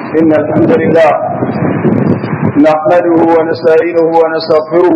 إن الحمد لله نحمده ونستعينه ونستغفره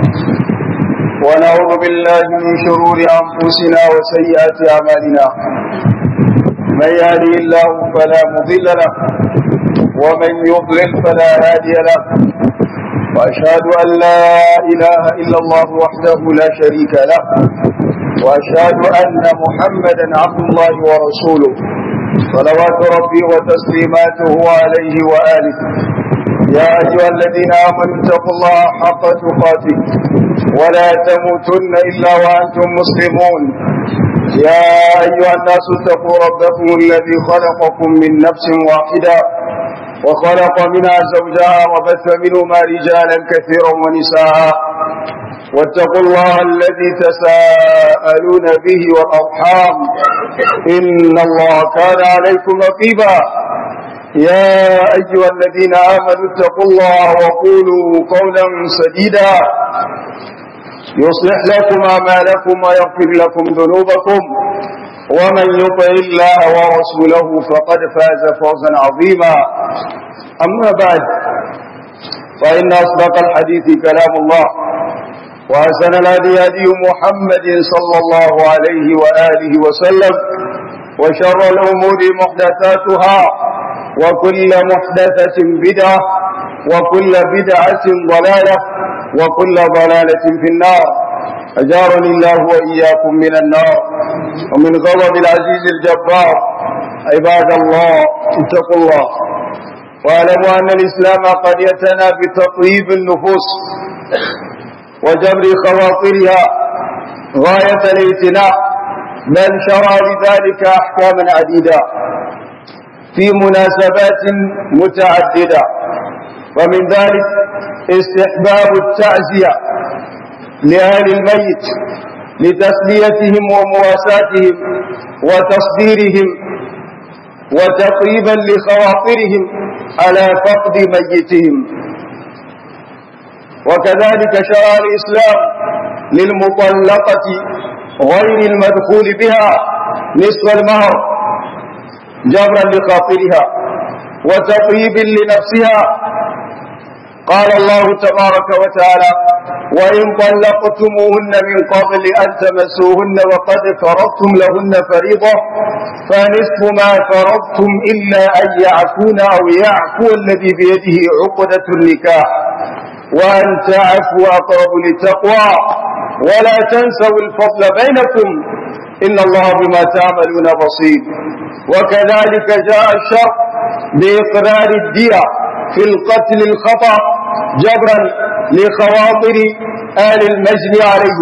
ونعوذ بالله من شرور أنفسنا وسيئات أعمالنا من يهدي الله فلا مضل له ومن يضلل فلا هادي له وأشهد أن لا إله إلا الله وحده لا شريك له وأشهد أن محمدا عبد الله ورسوله صلوات ربي وتسليماته عليه وآله يا أيها الذين آمنوا اتقوا الله حق تقاته ولا تموتن إلا وأنتم مسلمون يا أيها الناس اتقوا ربكم الذي خلقكم من نفس واحدة وخلق منها زوجها وبث منهما رجالا كثيرا ونساء واتقوا الله الذي تساءلون به والأرحام إن الله كان عليكم رقيبا يا أيها الذين آمنوا اتقوا الله وقولوا قولا سديدا يصلح لكم أعمالكم ويغفر لكم ذنوبكم ومن يطع الله ورسوله فقد فاز فوزا عظيما أما بعد فإن أصدق الحديث كلام الله وأحسن الهدي هدي محمد صلى الله عليه وآله وسلم وشر الأمور محدثاتها وكل محدثة بدعة وكل بدعة ضلالة وكل ضلالة في النار أجارني الله وإياكم من النار ومن غضب العزيز الجبار عباد الله اتقوا الله واعلموا أن الإسلام قد يتنى بتطيب النفوس وجبر خواطرها غاية الائتلاء بل شرع لذلك أحكاما عديدة في مناسبات متعددة ومن ذلك استحباب التعزية لأهل الميت لتسليتهم ومواساتهم وتصديرهم وتقريبا لخواطرهم على فقد ميتهم وكذلك شرع الإسلام للمطلقة غير المدخول بها نصف المهر جبرا لخاطرها وتطيب لنفسها قال الله تبارك وتعالى وإن طلقتموهن من قبل أن تمسوهن وقد فرضتم لهن فريضة فنصف ما فرضتم إلا أن يعفون أو يعفو الذي بيده عقدة النكاح وأن تعفوا أقرب للتقوى ولا تنسوا الفضل بينكم إن الله بما تعملون بصير وكذلك جاء الشرع بإقرار الدية في القتل الخطأ جبرا لخواطر آل المجد عليه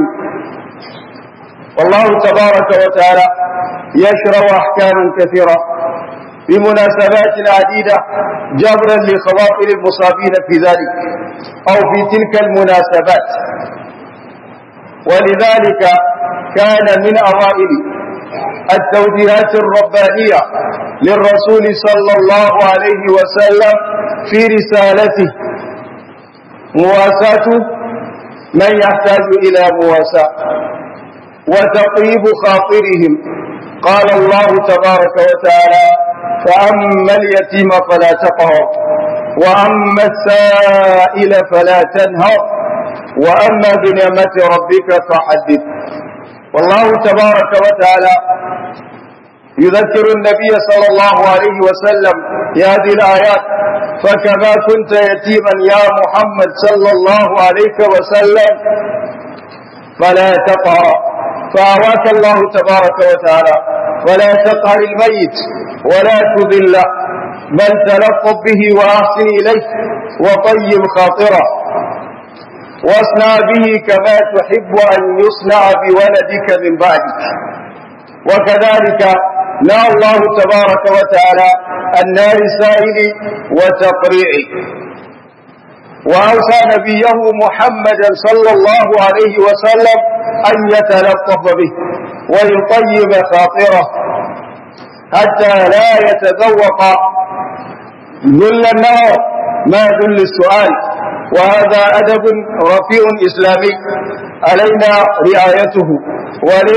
والله تبارك وتعالى يشرع أحكاما كثيرة بمناسبات عديدة جبرا لخواطر المصابين في ذلك أو في تلك المناسبات ولذلك كان من أوائل التوجيهات الربانية للرسول صلى الله عليه وسلم في رسالته مواساة من يحتاج إلى مواساة وتطيب خاطرهم قال الله تبارك وتعالى فأما اليتيم فلا تقهر وأما السائل فلا تنهر وأما بنعمة ربك فحدث والله تبارك وتعالى يذكر النبي صلى الله عليه وسلم بهذه الآيات فكما كنت يتيما يا محمد صلى الله عليه وسلم فلا تقهر فأواك الله تبارك وتعالى ولا تقهر الميت ولا تذله بل تلطف به وأحسن إليه وطيب خاطره واصنع به كما تحب أن يصنع بولدك من بعدك وكذلك نهى الله تبارك وتعالى النار السائل وتقريعه وأوصى نبيه محمدا صلى الله عليه وسلم أن يتلطف به ويطيب خاطره حتى لا يتذوق ذل النار ما ذل السؤال وهذا أدب رفيع إسلامي علينا رعايته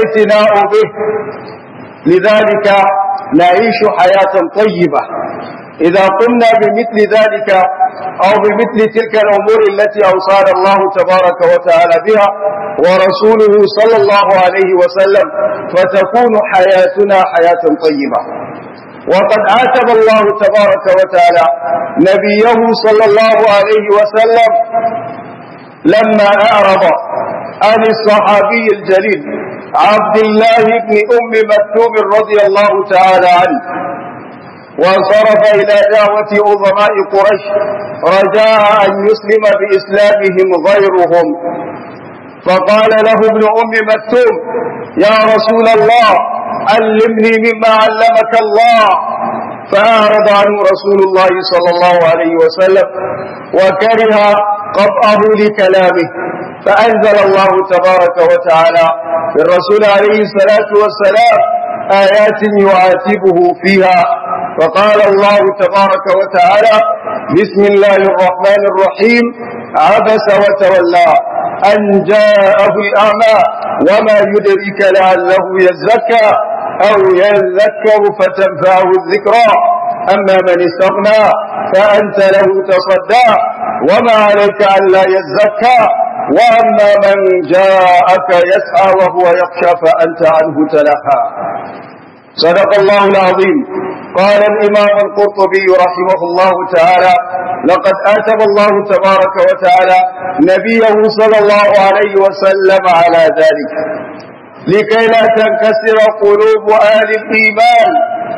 والاعتناء به لذلك نعيش حياة طيبة إذا قمنا بمثل ذلك أو بمثل تلك الأمور التي أوصانا الله تبارك وتعالى بها ورسوله صلى الله عليه وسلم فتكون حياتنا حياة طيبة وقد عاتب الله تبارك وتعالى نبيه صلى الله عليه وسلم لما أعرض عن الصحابي الجليل عبد الله بن أم مكتوم رضي الله تعالى عنه وانصرف إلى دعوة عظماء قريش رجاء أن يسلم بإسلامهم غيرهم فقال له ابن أم مكتوم يا رسول الله علمني مما علمك الله فأعرض عنه رسول الله صلى الله عليه وسلم وكره قطعه لكلامه فأنزل الله تبارك وتعالى للرسول عليه الصلاة والسلام آيات يعاتبه فيها فقال الله تبارك وتعالى بسم الله الرحمن الرحيم عبس وتولى أن جاءه الأعمى وما يدرك لعله يزكى أو يذكر فتنفعه الذكرى أما من استغنى فأنت له تصدى وما عليك ألا يزكى وأما من جاءك يسعى وهو يخشى فأنت عنه تلهى صدق الله العظيم قال الإمام القرطبي رحمه الله تعالى لقد آتب الله تبارك وتعالى نبيه صلى الله عليه وسلم على ذلك لكي لا تنكسر قلوب أهل الإيمان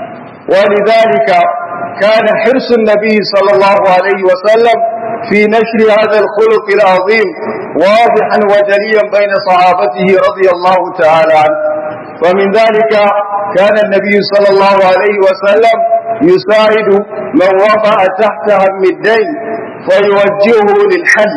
ولذلك كان حرص النبي صلى الله عليه وسلم في نشر هذا الخلق العظيم واضحا وجليا بين صحابته رضي الله تعالى عنه ومن ذلك كان النبي صلى الله عليه وسلم يساعد من وقع تحت هم الدين فيوجهه للحل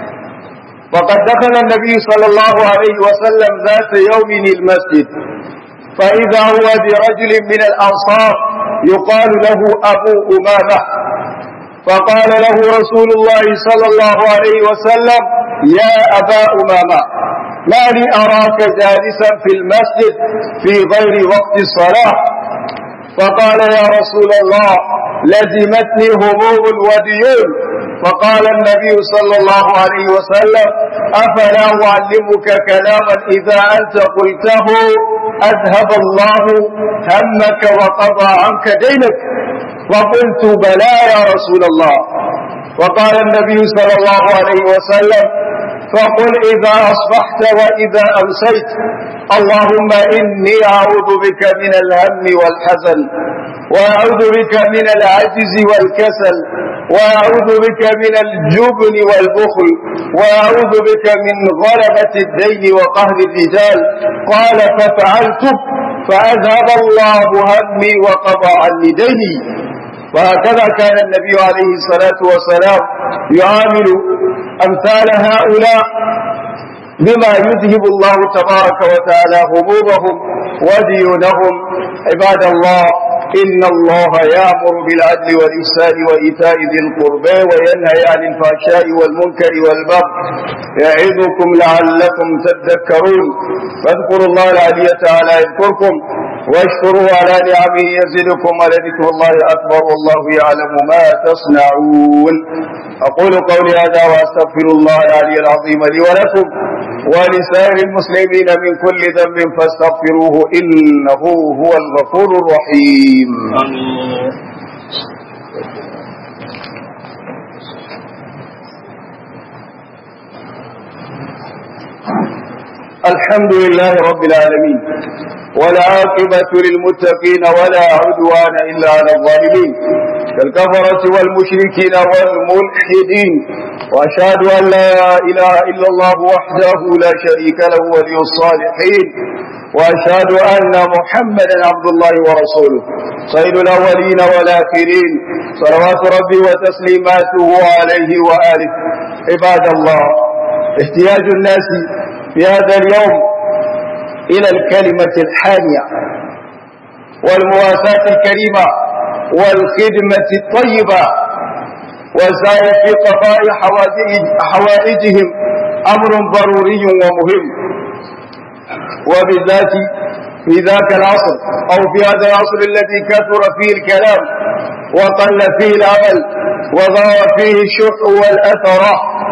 وقد دخل النبي صلى الله عليه وسلم ذات يوم المسجد فإذا هو برجل من الأنصار يقال له أبو أمامة فقال له رسول الله صلى الله عليه وسلم يا أبا أمامة ما لي أراك جالسا في المسجد في غير وقت الصلاة فقال يا رسول الله لزمتني هموم وديون فقال النبي صلى الله عليه وسلم أفلا أعلمك كلاما إذا أنت قلته أذهب الله همك وقضى عنك دينك فقلت بلى يا رسول الله وقال النبي صلى الله عليه وسلم فقل إذا أصبحت وإذا أمسيت اللهم إني أعوذ بك من الهم والحزن وأعوذ بك من العجز والكسل وأعوذ بك من الجبن والبخل وأعوذ بك من غلبة الدين وقهر الرجال قال ففعلت فأذهب الله همي وقضى عني ديني وهكذا كان النبي عليه الصلاة والسلام يعامل أمثال هؤلاء بما يذهب الله تبارك وتعالى همومهم وديونهم عباد الله إن الله يأمر بالعدل والإحسان وإيتاء ذي القربى وينهى عن الفحشاء والمنكر والبغي يعظكم لعلكم تذكرون فاذكروا الله العلي تعالى يذكركم واشكروا على نعمه يزدكم ولذكر الله أكبر والله يعلم ما تصنعون أقول قولي هذا وأستغفر الله العلي العظيم لي ولكم ولسائر المسلمين من كل ذنب فاستغفروه إنه هو الغفور الرحيم الحمد لله رب العالمين والعاقبة للمتقين ولا عدوان إلا على الظالمين كالكفرة والمشركين والملحدين وأشهد أن لا إله إلا الله وحده لا شريك له ولي الصالحين وأشهد أن محمدا عبد الله ورسوله سيد الأولين والآخرين صلوات ربي وتسليماته عليه وآله عباد الله احتياج الناس في هذا اليوم إلى الكلمة الحانية والمواساة الكريمة والخدمة الطيبة والسعي في قضاء حوائجهم أمر ضروري ومهم وبالذات في ذاك العصر أو في هذا العصر الذي كثر فيه الكلام وقل فيه العمل وظهر فيه الشح والأثر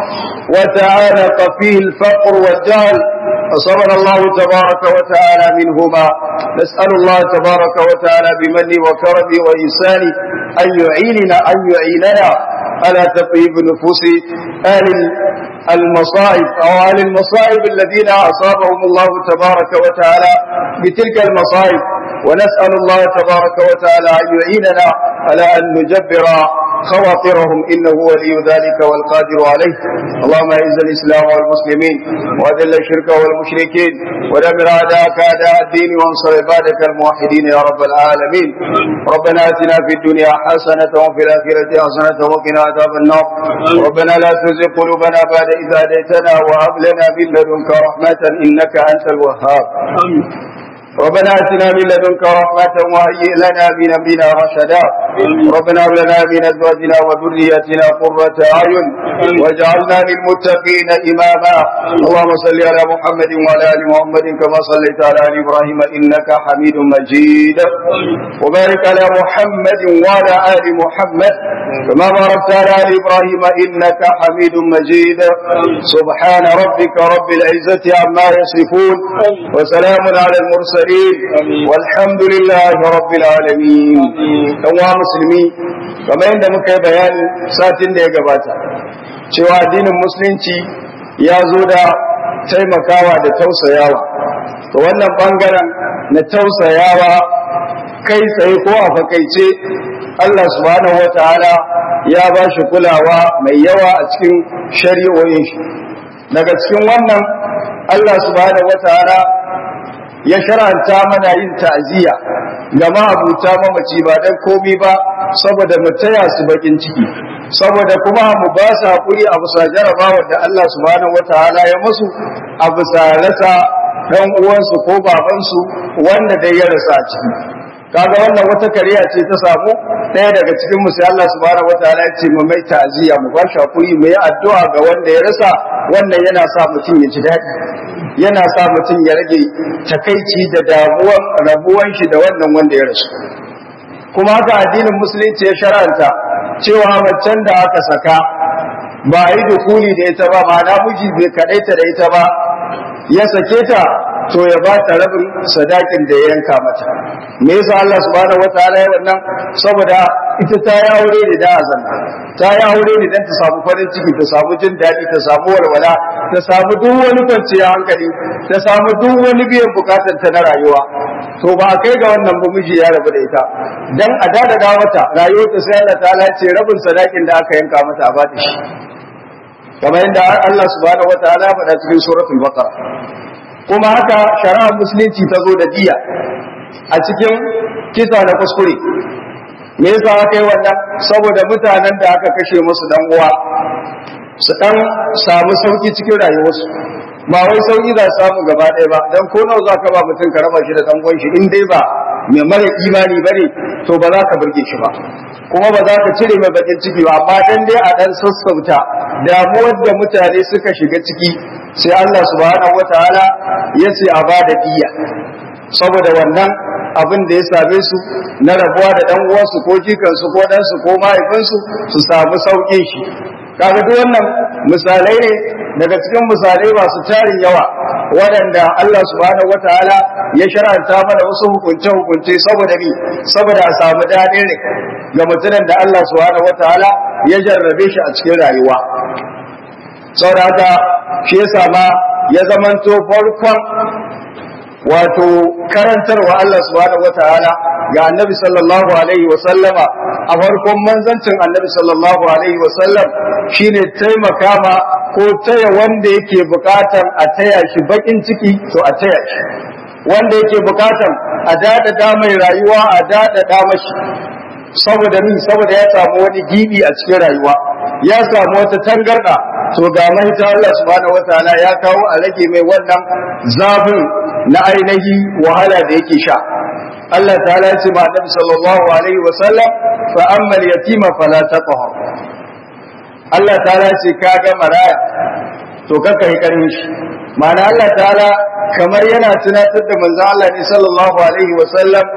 وتعانق فيه الفقر والجهل فصبر الله تبارك وتعالى منهما نسأل الله تبارك وتعالى بمنه وكرمه وإحسانه أن يعيننا أن يعيننا على تطيب نفوس أهل المصائب أو أهل المصائب الذين أصابهم الله تبارك وتعالى بتلك المصائب ونسأل الله تبارك وتعالى أن يعيننا على أن نجبر خواطرهم إنه ولي ذلك والقادر عليه اللهم أعز الإسلام والمسلمين وأذل الشرك والمشركين ودمر أعداءك أعداء الدين وانصر عبادك الموحدين يا رب العالمين ربنا آتنا في الدنيا حسنة وفي الآخرة حسنة وقنا عذاب النار ربنا لا تزغ قلوبنا بعد إذ هديتنا وهب لنا من لدنك رحمة إنك أنت الوهاب ربنا اتنا من لدنك رحمة وهيئ لنا من امرنا رشدا ربنا هب لنا من ازواجنا وذرياتنا قرة اعين واجعلنا للمتقين اماما اللهم صل على محمد وعلى ال محمد كما صليت على ال ابراهيم انك حميد مجيد وبارك على محمد وعلى ال محمد كما باركت على ال ابراهيم انك حميد مجيد سبحان ربك رب العزة عما يصفون وسلام على المرسلين المرسلين والحمد لله رب العالمين ɗan musulmi kamar yadda muka yi bayani satin da ya gabata cewa addinin musulunci ya zo da taimakawa da tausayawa to wannan bangaren na tausayawa kai tsaye ko a fakaice Allah subhanahu wataala ya ba shi kulawa mai yawa a cikin shari'o'in shi daga cikin wannan Allah subhanahu wataala ya sharanta mana yin ta'aziyya ga ma'abuta mamaci ba dan komi ba saboda mu taya su bakin ciki saboda kuma mu ba su hakuri a bisa jarabawar da Allah subhanahu wataala ya musu a bisa rasa dan uwansu ko babansu wanda dai ya rasa a ciki kaga wannan wata kariya ce ta samu ɗaya daga cikin mu sai Allah subhanahu wataala ya ce mu mai ta'aziyya mu ba shi hakuri mu yi addu'a ga wanda ya rasa wannan yana sa mutum ya ji daɗi yana sa mutum ya rage takaici da damuwan rabuwan shi da wannan wanda ya rasu kuma haka addinin musulunci ya shar'anta cewa macen da aka saka ba a yi dukuli da ita ba ma'ana miji bai kaɗaita da ita ba ya sake ta to ya ba ta rabin sadakin da ya yanka mata me yasa Allah subhanahu wataala ya wannan saboda ita ta yi aure ne da azanna ta yi aure ne dan ta samu farin ciki ta samu jin daɗi ta samu walwala ta samu duk wani kwanciyar hankali ta samu duk wani biyan bukatar ta na rayuwa to ba kai ga wannan ba miji ya rabu da ita dan a dada mata rayuwar ta sai Allah ta'ala ce rabin sadakin da aka yanka mata a bata shi kamar yadda Allah subhanahu wataala ya faɗa cikin suratul baqara kuma haka shari'ar musulunci ta zo da diya a cikin kisa na kuskure me yasa aka yi wannan saboda mutanen da aka kashe musu dan uwa su dan samu sauki cikin rayuwarsu ba wai sauki za su samu gaba ɗaya ba dan ko nawa za ka ba mutum ka raba shi da dan uwan shi in dai ba mai mara imani bane to ba za ka burge shi ba kuma ba za ka cire mai bakin ciki ba amma dan dai a dan sassauta damuwar da mutane suka shiga ciki sai Allah subhanahu wataala ya ce a ba da diya saboda wannan abin da ya same su na rabuwa da dan uwansu ko jikansu ko ɗansu ko mahaifinsu su samu sauƙin shi kaga duk wannan misalai ne daga cikin misalai masu tarin yawa waɗanda Allah subhanahu wataala ya shar'anta mana wasu hukunce hukunce saboda ni saboda a samu daɗin rai ga mutumin da Allah subhanahu wataala ya jarrabe shi a cikin rayuwa saboda haka shi yasa ma ya zamanto farkon wato karantarwa Allah subhanahu wataala ga annabi sallallahu alaihi wa sallama a farkon manzancin annabi sallallahu alaihi wa sallam shine taimaka ma ko taya wanda yake bukatan a taya shi bakin ciki to a taya shi wanda yake bukatan a dadada mai rayuwa a dadada mashi saboda min saboda ya samu wani gibi a cikin rayuwa ya samu wata tangarda to ga mahita Allah subhanahu wataala ya kawo a rage mai wannan zafin na ainihi wahala da yake sha Allah ta'ala ya ce ma Annabi sallallahu alaihi wa sallam fa amma al-yatima fala taqhar Allah ta'ala ya ce kaga maraya to kaka yi karin shi ma'ana Allah ta'ala kamar yana tunatar da manzon Allah ne sallallahu alaihi wa sallam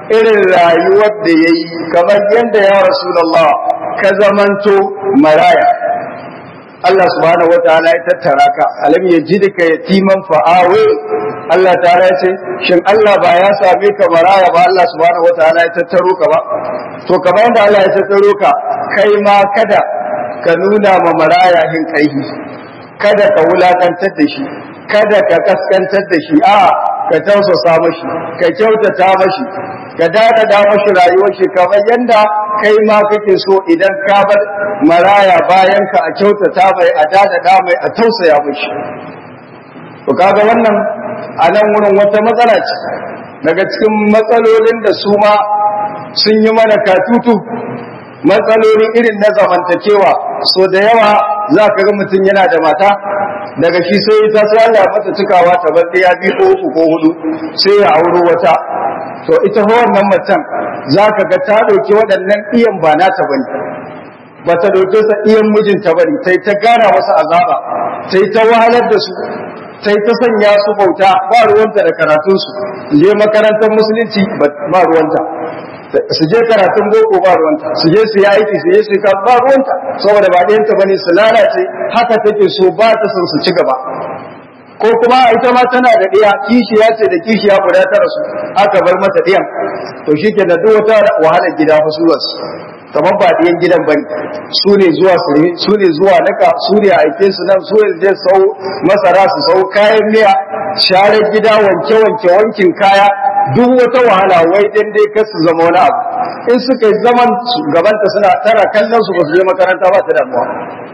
irin rayuwar da ya yi kamar yadda ya Rasulallah ka zamanto maraya Allah subhanahu wa ta'ala ya tattara ka alam ya ji ka yatiman fa'awe Allah ta'ala ya ce shin Allah ba ya same ka maraya ba Allah subhanahu wa ta'ala ya tattaro ka ba to kamar yadda Allah ya tattaro ka kai ma kada ka nuna ma maraya hin kaihi kada ka wulakantar da shi kada ka kaskantar da shi a ka tausasa mashi ka kyautata mashi ka dadada mashi rayuwar shi kamar yanda kai ma kake so idan ka bar maraya bayan ka a kyautata mai a dadada mai a tausaya mashi to kaga wannan a nan wurin wata matsala ce daga cikin matsalolin da su ma sun yi mana katutu matsaloli irin na zamantakewa so da yawa za ka ga mutum yana da mata daga shi sai ta sai Allah ya mata cikawa ta bar ya bi ko uku ko hudu sai ya auro wata to ita fa wannan macen za ka ga ta dauki waɗannan iyan ba nata bane ba ta dauke sa iyan mijinta bane sai ta gana masa azaba sai ta wahalar da su sai ta sanya su bauta ba ruwanta da karatunsu je makarantar musulunci ba ruwanta su je karatun boko ba ruwanta su je su yi aiki su je su yi ba ruwanta saboda ba ɗayanta ba ne su lalace haka take so ba ta son su ci gaba ko kuma ita ma tana da ɗiya kishiya ce da kishiya guda tara su aka bar mata ɗiyan to shi ke da duk wata wahalar gida fa su kamar ba ɗiyan gidan bane su ne zuwa su ne zuwa naka su ne aike su nan su ne je sau masara su sau kayan miya share gida wanke wanke wankin kaya duk wata wahala wai dan dai kar su zama wani abu in suka yi zaman gabanta suna tara kallon su ba su je makaranta ba ta damuwa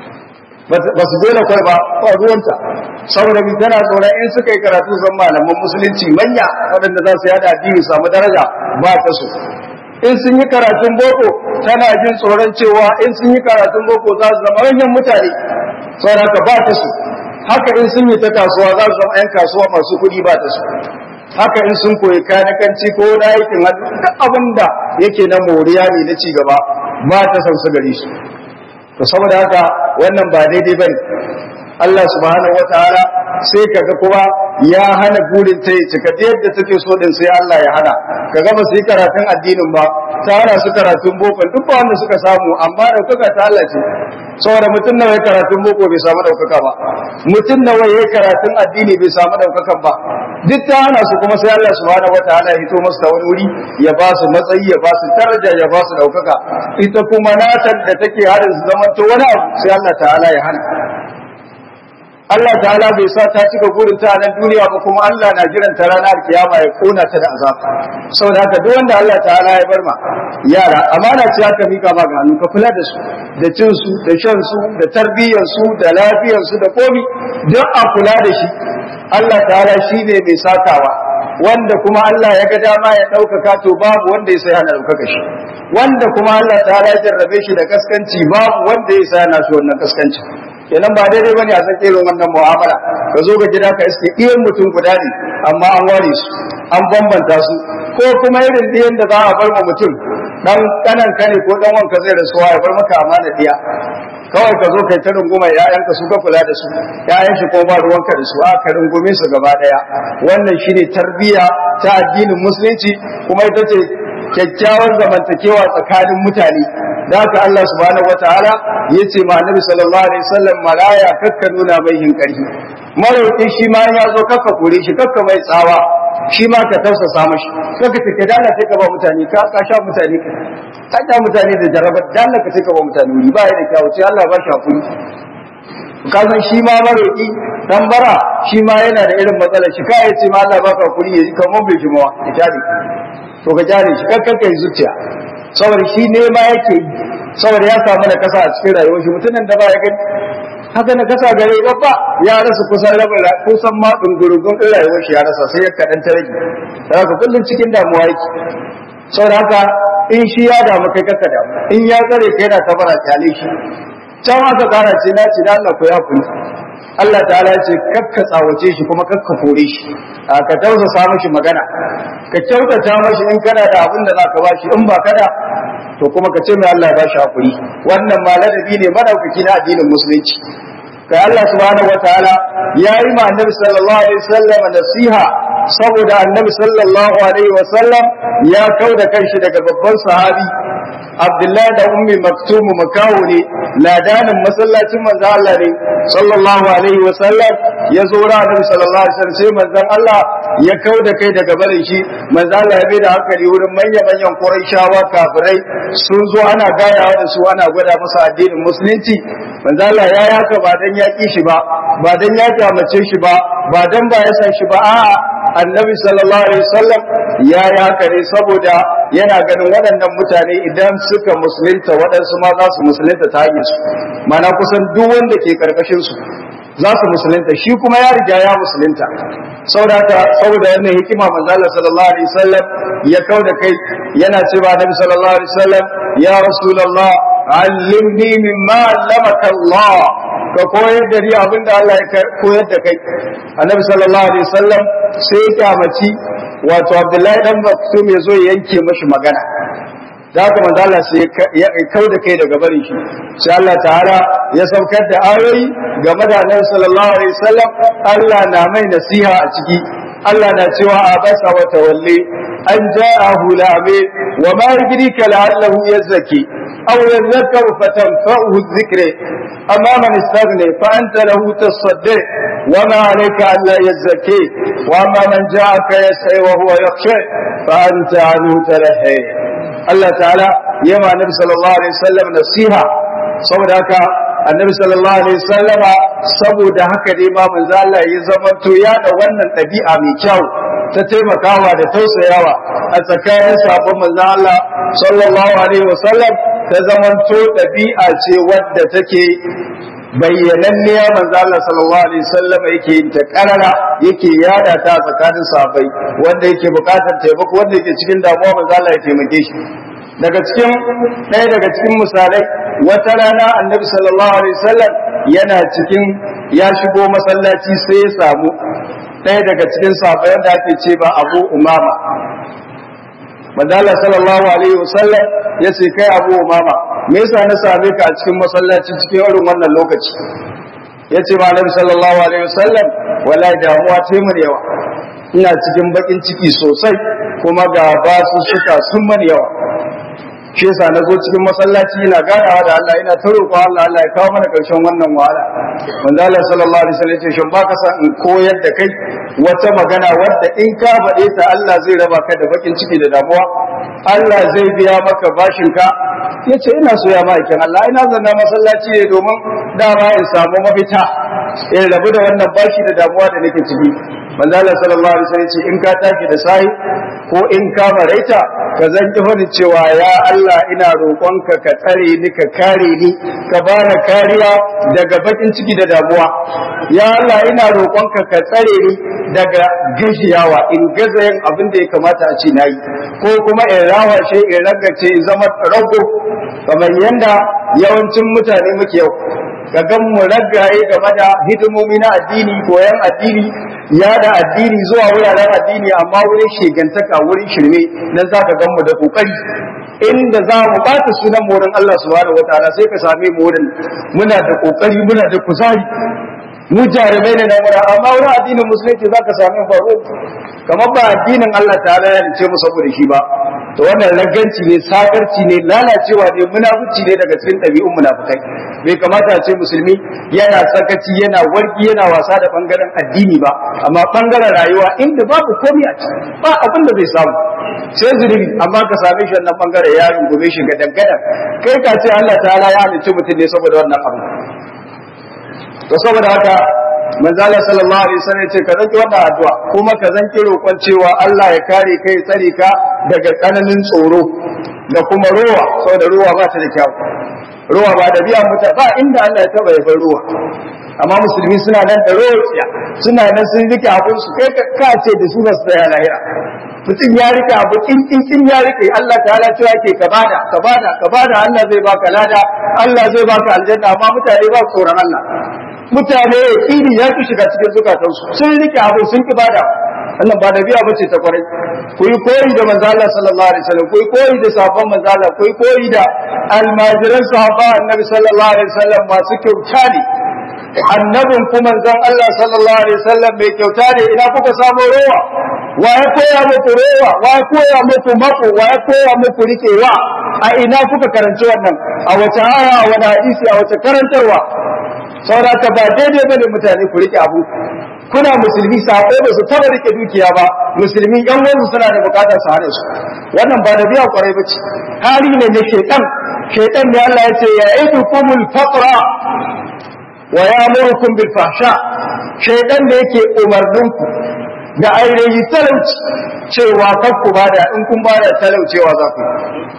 ba su daina kwai ba ba ruwanta saboda mi tana tsoron in suka yi karatu zan malaman musulunci manya waɗanda za su yada addini samu daraja ba ta so in sun yi karatun boko tana jin tsoron cewa in sun yi karatun boko za su zama manyan mutane saboda haka ba ta so haka in sun yi ta kasuwa za su zama 'yan kasuwa masu kuɗi ba ta so haka in sun koyi kanikanci ko na aikin hannu duk abin da yake na moriya ne na cigaba ba ta san su gari su to saboda haka wannan ba daidai bane Allah subhanahu wataala sai kaga kuma ya hana burin ta yi cika yadda take so din sai Allah ya hana kaga ba su yi karatun addinin ba ta hana su karatun boko duk ba wanda suka samu amma daukaka ta Allah ce saboda mutum nawa ya karatun boko bai samu daukaka ba mutum nawa ya karatun addini bai samu daukakan ba duk ta hana su kuma sai Allah subhanahu wataala ya hito musu da wani wuri ya ba su matsayi ya ba su daraja ya ba su daukaka ita kuma natan da take harin su zama to wani abu sai Allah ta'ala ya hana Allah ta'ala bai sa ta cika gurin ta nan duniya ba kuma Allah na jiran ta ranar kiyama ya kona ta da azab saboda haka duk wanda Allah ta'ala ya bar ma yara amana ce aka mika ma ga hannu ka kula da su da cin su da shan su da tarbiyyar su da lafiyar su da komi duk a kula da shi Allah ta'ala shine mai sakawa wanda kuma Allah ya ga dama ya ɗaukaka to babu wanda ya sai hana ɗaukaka shi wanda kuma Allah ta'ala ya jarrabe shi da kaskanci babu wanda ya sai hana shi wannan kaskanci kenan ba daidai bane a san irin wannan mu'amala ka zo ga gida ka iske iyan mutum guda ne amma an ware su an bambanta su ko kuma irin ɗiyan da za a bar ma mutum dan kanan kane ko dan wanka zai rasuwa ya bar maka amana ɗiya kawai ka zo kai ta runguma ƴaƴanka su ka kula da su ƴaƴan shi kuma ba ruwanka da su a ka rungume su gaba ɗaya wannan shine tarbiyya ta addinin musulunci kuma ita ce kyakkyawar zamantakewa tsakanin mutane da haka Allah subhanahu wataala ya ce ma annabi sallallahu alaihi wasallam malaya kakka nuna mai hinkarhi marauki shi ma ya zo kakka kore shi kakka mai tsawa shi ma ka tausasa mashi kakka ce ka dana sai ka ba mutane ka ka sha mutane ka ka sha mutane da jarabar dana ka sai ka ba mutane wuri ba ya da kyawu sai Allah ba shi hakuri kasan shi ma marauki dan bara shi ma yana da irin matsalar shi kai ce ma Allah baka hakuri ya kamar bai shi mawa ya tare to ka jare shi kakkan kai zuciya saboda shi ne ma yake yi saboda ya samu da kasa a cikin rayuwar shi mutumin da ba ya gani haka na kasa gare babba ya rasa kusan rabin kusan ma dungurungun din rayuwar shi ya rasa sai ya kadan ta rage da haka kullum cikin damuwa yake saboda haka in shi ya damu kai kaka damu in ya tsare kai yana ta bara kyale shi can aka kara ce na ce da Allah ko ya kula Allah ta'ala ce kakka tsawace shi kuma kakka kore shi ka tausasa mishi magana ka kyautata mashi in kana da abin da zaka bashi in ba kada to kuma ka ce mai Allah ya bashi hakuri wannan ma ladabi ne madaukaki na addinin musulunci kai Allah subhanahu wataala ya yi ma annabi sallallahu alaihi wasallam nasiha saboda annabi sallallahu alaihi wasallam ya kauda kanshi daga babban sahabi Abdullahi da Ummi Maktum makawo ne ladanin masallacin manzo Allah ne sallallahu alaihi wa sallam ya zo ra Annabi sallallahu alaihi wasallam sai manzon Allah ya kauda kai daga barin shi manzo Allah ya da hankali wurin manyan manyan Qurayshawa kafirai sun zo ana gayawa da su ana gwada musu addinin musulunci manzo Allah ya yi haka ba dan ya ki shi ba ba dan ya kyamace shi ba ba dan ba ya san shi ba a'a annabi sallallahu alaihi wasallam ya yi haka ne saboda yana ganin waɗannan mutane idan suka musulunta waɗansu ma za su musulunta ta hanyar su mana kusan duk wanda ke karkashin su za su musulunta shi kuma ya riga ya musulunta saboda saboda wannan hikima manzo Allah sallallahu alaihi wasallam ya kauda kai yana cewa annabi sallallahu alaihi wasallam ya rasulullah allimni mimma allamaka Allah ka koyar da ni abin da Allah ya koyar da kai annabi sallallahu alaihi wasallam sai ya kyamaci wato Abdullahi dan Maktum ya zo ya yanke mashi magana da haka manzo Allah sai ya kau da kai daga barin shi sai Allah ta'ala ya saukar da ayoyi game da annabi sallallahu alaihi wasallam Allah na mai nasiha a ciki Allah na cewa a basa wa tawalli an ja'ahu la'ame wa ma yudrika la'allahu yazki aw yadhakkaru fatanfa'uhu dhikra amma man istaghna fa anta lahu tasaddi wa ma 'alayka an la yazki wa amma man ja'aka yas'i wa huwa yakhsha fa anta 'anhu talahi Allah ta'ala yama nabi sallallahu alaihi wasallam nasiha saboda haka annabi sallallahu alaihi wasallama saboda haka dai ma manzo Allah ya zamanto ya da wannan ɗabi'a mai kyau ta taimakawa da tausayawa a tsakanin sabon manzo Allah sallallahu alaihi wasallam ta zamanto ɗabi'a ce wadda take bayyananniya manzo Allah sallallahu alaihi wasallam yake yin ta karara yake yada ta tsakanin sahabbai wanda yake bukatar taimako wanda yake cikin damuwa manzo Allah ya taimake shi daga cikin ɗaya daga cikin misalai wata rana annabi sallallahu alaihi wasallam yana cikin ya shigo masallaci sai ya samu ɗaya daga cikin sahabbai wanda ake ce ba Abu Umama Manzala sallallahu alaihi wasallam ya ce kai Abu Umama me yasa na same ka a cikin masallaci cikin irin wannan lokaci yace ba Annabi sallallahu alaihi wasallam wallahi damuwa ce mun yawa ina cikin bakin ciki sosai kuma ga basu suka sun man yawa shi yasa na zo cikin masallaci ina ganawa da Allah ina ta roƙo Allah Allah ya kawo mana ƙarshen wannan wahala manzo Allah sallallahu alaihi wasallam ya ce shin baka san in koyar da kai wata magana wadda in ka faɗe ta Allah zai raba ka da bakin ciki da damuwa Allah zai biya maka bashin ka yace ina so ya ma'aikin Allah ina zanna masallaci ne domin dama in samu mafita in rabu da wannan bashi da damuwa da nake ciki manzo Allah sallallahu alaihi wasallam ce in ka tashi da sai ko in ka maraita ka zan ki fadi cewa ya Allah ina roƙonka ka tsare ni ka kare ni ka bani kariya daga bakin ciki da damuwa ya Allah ina roƙonka ka tsare ni daga gajiyawa in gaza yin abin da ya kamata a ce nayi ko kuma in rawashe in ragace in zama rago kamar yanda yawancin mutane muke yau ga gan mu ragaye game da hidimomi na addini koyan addini yada addini zuwa wuraren addini amma wurin shegantaka wurin shirme nan za ka gan mu da kokari inda za mu bata sunan wurin Allah subhanahu wataala sai ka same mu wurin muna da kokari muna da kuzari mu jarumai ne na mura amma wurin addinin musulunci za ka same baro kamar ba addinin Allah ta'ala ya ce mu saboda shi ba to wannan raganci ne sakarci ne lalacewa ne munafici ne daga cikin ɗabi'un munafikai bai kamata a ce musulmi yana sakaci yana warki yana wasa da bangaren addini ba amma bangaren rayuwa inda babu komai a ciki ba abin da zai samu sai zunubi amma ka same shi wannan bangare ya rungume shi ga dangada kai ka ce Allah ta'ala ya halicci mutum ne saboda wannan abu to saboda haka manzo Allah sallallahu alaihi wasallam yace ka zanki wannan addu'a kuma ka zanki roƙon cewa Allah ya kare kai tsare ka daga tsananin tsoro da kuma ruwa saboda ruwa ba ta da kyau ruwa ba da biyan muta ba inda Allah ya taba yabar ruwa amma musulmi suna nan da roƙiya suna nan sun rike abun su kai ka ce da su ba su tsaya lahira mutum ya rike abu kinkin kin ya rike Allah ta'ala cewa ke ka bada ka bada ka bada Allah zai baka lada Allah zai baka aljanna amma mutane ba su tsoron Allah mutane yakini ya ki shiga cikin zukatansu sun rike abu sun ki bada wannan ba da biya bace ta kwarai ku yi koyi da manzo Allah sallallahu alaihi wasallam ku yi koyi da sahabban manzo Allah ku yi koyi da almajiran sahaba annabi sallallahu alaihi wasallam masu kyauta ne annabin ku manzon Allah sallallahu alaihi wasallam mai kyauta ne ina kuka samu rowa wa ya koya muku rowa wa ya koya muku mako wa ya koya muku rikewa a ina kuka karanci wannan a wace aya a wani hadisi a wace karantarwa saboda ka ba daidai bane mutane ku rike abu kuna musulmi sako ba su taba rike dukiya ba musulmi yan wani suna da bukatar su hana su wannan ba da biya kwarai bace hali ne na shaitan shaitan ne Allah ya ce ya idukumul faqra wa ya'murukum bil fahsha shaitan da yake umarninku da ainihi talauci cewa kar ku bada in kun bada talaucewa za ku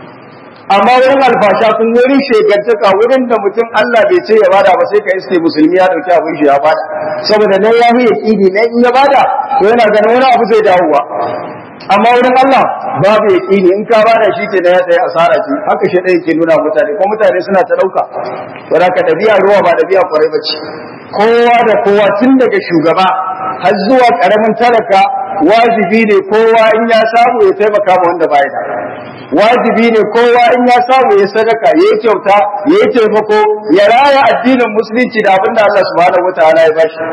amma wurin alfasha kun wurin shegantaka wurin da mutum Allah bai ce ya bada ba sai ka iske musulmi ya dauki abin shi ya bada saboda nan ya yi yaqini nan in ya bada to yana ganin wani abu zai dawowa amma wurin Allah babu yaqini in ka bada shi ke ya tsaye asara ce haka shi ɗaya ke nuna mutane ko mutane suna ta ɗauka to da ka dabi'a ruwa ba dabi'a kwarai ba ce kowa da kowa tun daga shugaba har zuwa ƙaramin talaka wajibi ne kowa in ya samu ya taimaka ma wanda bai da wajibi ne kowa in ya samu ya sadaka ya yi kyauta ya yi taimako ya raya addinin musulunci da abin da Allah subhanahu wataala ya bashi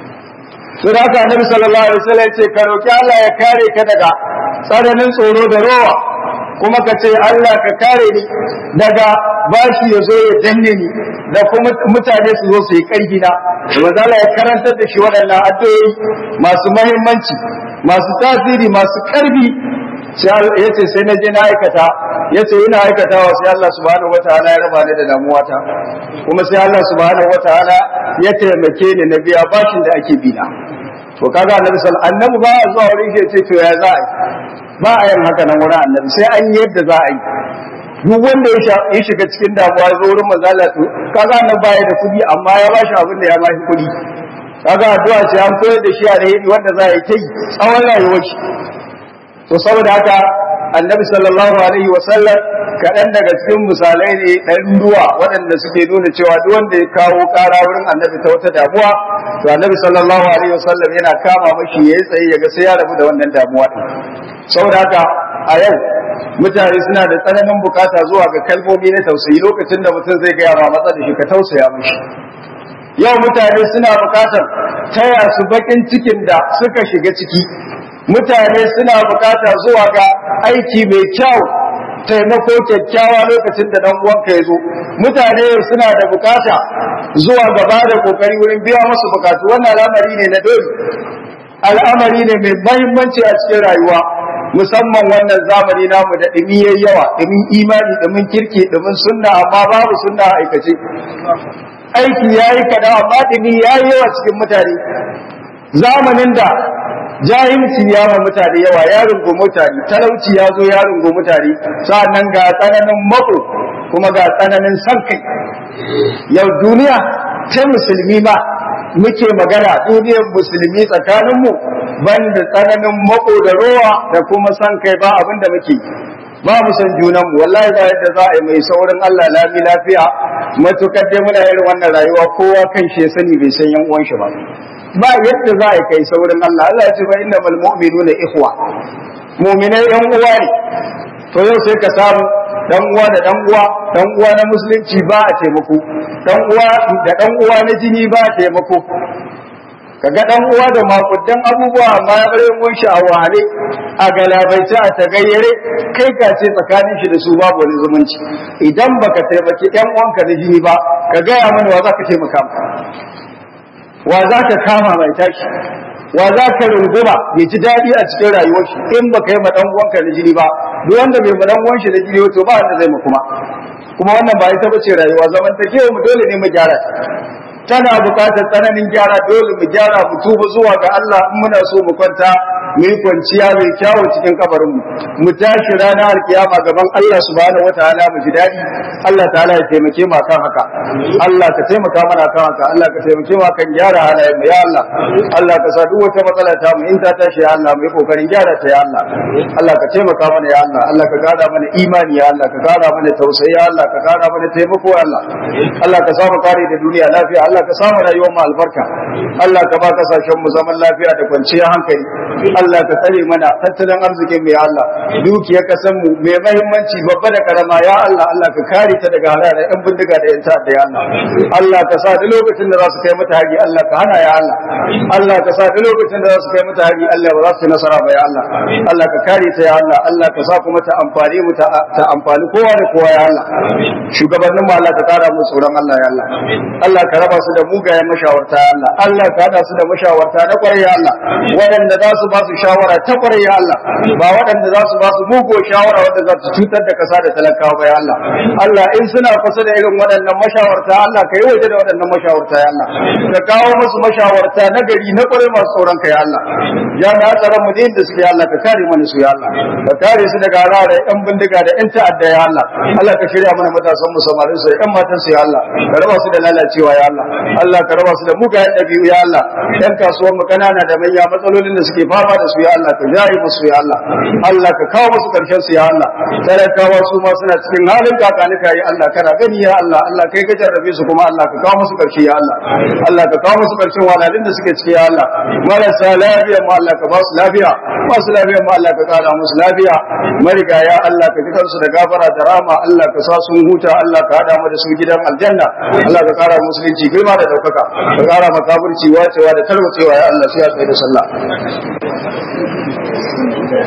to da haka annabi sallallahu alaihi wasallam ce ka roki Allah ya kare ka daga tsananin tsoro da rowa kuma ka ce Allah ka kare ni daga bashi ya zo ya danne ni da kuma mutane su zo su yi karfi na wanda Allah ya karantar da shi waɗannan addu'o'i masu muhimmanci masu tasiri masu karfi ya ce sai na je na aikata ya ce ina aikatawa sai Allah subhanahu wataala ya raba ni da damuwata kuma sai Allah subhanahu wataala ya taimake ni na biya bashin da ake bina to kaga annabi sallallahu annabi ba a zuwa wurin shi ya ce to ya za a yi ba a yin haka nan wurin annabi sai an yi yadda za a yi duk wanda ya shiga cikin damuwa ya zo wurin manzo Allah to kaga annabi ba ya da kuɗi amma ya bashi abin da ya bashi kuɗi kaga addu'a ce an koyar da shi a da wanda za a yi ta yi tsawon rayuwar shi to saboda haka annabi sallallahu alaihi wasallam kaɗan daga cikin misalai ne ɗan ruwa waɗanda suke nuna cewa duk wanda ya kawo ƙara wurin annabi ta wata damuwa to annabi sallallahu alaihi wasallam yana kama mashi ya yi tsaye ya ga sai ya rabu da wannan damuwa ɗin saboda haka a yau mutane suna da tsananin bukata zuwa ga kalmomi na tausayi lokacin da mutum zai gaya ma matsa da shi ka tausaya mashi yau mutane suna bukatar taya su bakin cikin da suka shiga ciki mutane suna bukata zuwa ga aiki mai kyau taimako kyakkyawa lokacin da dan uwanka ya zo mutane suna da bukata zuwa gaba da kokari wurin biya musu bukatu wannan al'amari ne na dole al'amari ne mai mahimmanci a cikin rayuwa musamman wannan zamani namu da dumi yayi yawa dumin imani dumin kirki dumin sunna amma babu sunna a aikace aiki yayi kada amma dumi yayi yawa cikin mutane zamanin da jahilci ya ma mutane yawa ya rungu mutane talauci ya zo ya rungu mutane sa'annan ga tsananin mako kuma ga tsananin san kai yau duniya ta musulmi ba muke magana duniyar musulmi tsakaninmu banda tsananin mako da rowa da kuma san kai ba abin da muke ba mu san junanmu wallahi ba yadda za a yi mai saurin Allah lami lafiya matukar dai muna irin wannan rayuwa kowa kan shi ya sani bai san yan uwan shi ba ba yadda za a kai saurin Allah Allah ya ce fa inna mal mu'minuna ikhwa mu'minai yan uwa ne to yau sai ka samu dan uwa da dan uwa dan uwa na musulunci ba a taimako dan uwa da dan uwa na jini ba a taimako kaga dan uwa da makudan abubuwa amma ya bare mun shi a wahale a galabaice a tagayyare kai ka ce tsakanin shi da su babu wani zumunci idan baka taimaki yan uwanka na jini ba ka gaya mana wa za ka taimaka wa za ka kama mai tashi wa za ka runguma ya ji daɗi a cikin rayuwar shi in ba ka yi maɗan uwanka na jini ba duk wanda bai maɗan uwan shi na jini to ba wanda zai mu kuma kuma wannan ba ita bace rayuwa zamantakewa mu dole ne mu gyara tana buƙatar tsananin gyara dole mu gyara mu tuba zuwa ga Allah in muna so mu kwanta mu yi kwanciya mai kyawu cikin kabarin mu mu tashi ranar alkiyama gaban Allah subhanahu wataala mu ji daɗi Allah ta'ala ya taimake mu kan haka Allah ka taimaka mana kan haka Allah ka taimake mu kan gyara halayen mu ya Allah Allah ka sa duk wata matsala ta mu in ta tashi ya Allah mu yi kokarin gyara ta ya Allah Allah ka taimaka mana ya Allah Allah ka gada mana imani ya Allah ka gada mana tausayi ya Allah ka gada mana taimako ya Allah Allah ka samu kare da duniya lafiya Allah ka samu rayuwar mu albarka Allah ka ba kasashen mu zaman lafiya da kwanciyar hankali Allah ka tsare mana tattalin arzikin mu ya Allah dukiyar kasan mu mai muhimmanci babba da karama ya Allah Allah ka kare ta daga halala yan bindiga da yan ta'adda ya Allah Allah ka sa duk lokacin da za su kai mata hari Allah ka hana ya Allah Allah ka sa duk lokacin da za su kai mata hari Allah ba za su yi nasara ba ya Allah Allah ka kare ta ya Allah Allah ka sa kuma ta amfani mu ta amfani kowa da kowa ya Allah shugabannin mu Allah ka kara mu tsoron Allah ya Allah Allah ka raba su da mugayen mashawarta ya Allah Allah ka hada su da mashawarta na kwarai ya Allah waɗanda za su ba su shawara ta kwarai ya Allah ba waɗanda za su ba su mugo shawara wanda za su cutar da kasa da talakawa ba ya Allah Allah in suna kusa da irin waɗannan mashawarta Allah ka yi waje da waɗannan mashawarta ya Allah ka kawo musu mashawarta na gari na kwarai masu tsoron ka ya Allah jami'a tsaron mu da suke ya Allah ka kare mana su ya Allah ka kare su daga rara yan bindiga da yan ta'adda ya Allah Allah ka shirya mana matasan mu samarin su yan matan su ya Allah ka raba su da lalacewa ya Allah Allah ka raba su da mugayen ɗabi'u ya Allah yan kasuwan mu kanana da manya matsalolin da suke fama da su ya Allah ka jaye musu ya Allah Allah ka kawo musu karshen su ya Allah talakawa su ma suna cikin halin kakanika ya Allah kana gani ya Allah Allah kai ka jarrabe su kuma Allah ka kawo musu karshe ya Allah Allah ka kawo musu karshen walalin da suke ciki ya Allah marasa lafiya ma Allah ka ba su lafiya masu lafiya ma Allah ka kara musu lafiya mariga ya Allah ka fitar su da gafara da rama Allah ka sa sun huta Allah ka hada mu da su gidan aljanna Allah ka kara musulunci girma da daukaka ka kara makabirci wacewa da tarwacewa ya Allah sai ya tsaye da sallah